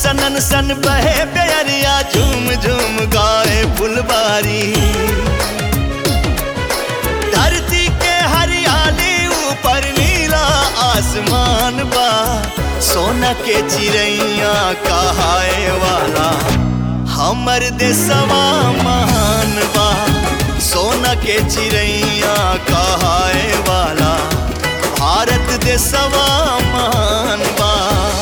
सनन सन बहे प्यारिया झूम झूम गाए फुलबारी धरती के हरियाली ऊपर नीला आसमान बा सोना के चिड़ैया कहाए वाला हमर देशवा महान बा सोना के चिड़ैया कहाए वाला भारत देशवा महान बा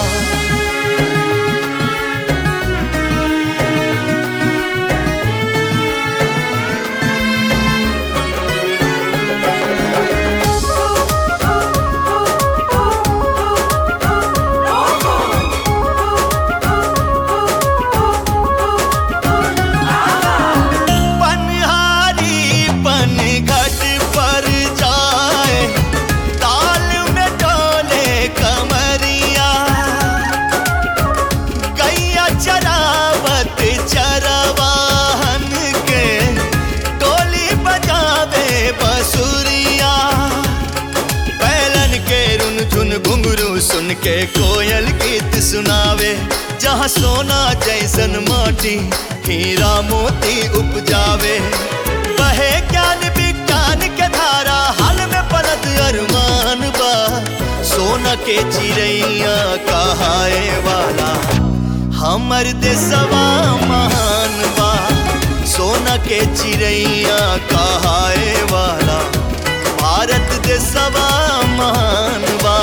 पनहारी पनघट पर जाए ताल में डोले कमरिया गैया चरावत चरवाहन के टोली बजावे बसुरिया बैलन के रुन झुन घुंघरू सुन के कोयल गीत सुनावे जहाँ सोना जैसन माटी हीरा मोती उपजावे बहे ज्ञान विज्ञान के धारा हाल में पलत अरमान बा सोना के चिड़ैया कहाए वाला हमर देशवा महान बा सोना के चिड़ैया कहाए वाला भारत देशवा महान बा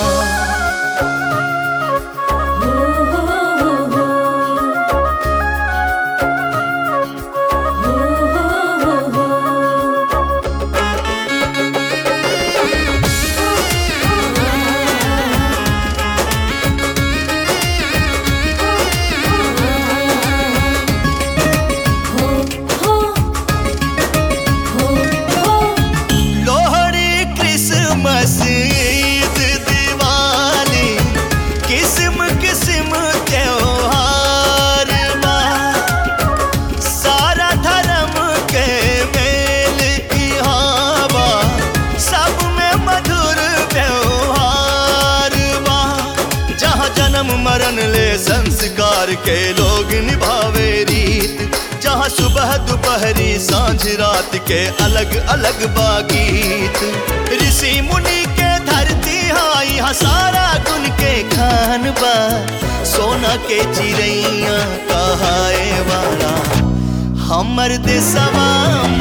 लोहड़ी क्रिसमस ईद दिवाली किस्म किस्म त्योहार बा सारा धर्म के मेल इहाँ बा सब में मधुर व्यवहार बा जहाँ जन्म मरण ले संस्कार के लोग निभावे रीत जहाँ सुबह दोपहरी सांझ रात के अलग अलग बागीत ऋषि मुनि के धरती हाँ यहाँ सारा गुण के खान बा सोना के चिड़ैया कहाए वाला हमर देशवा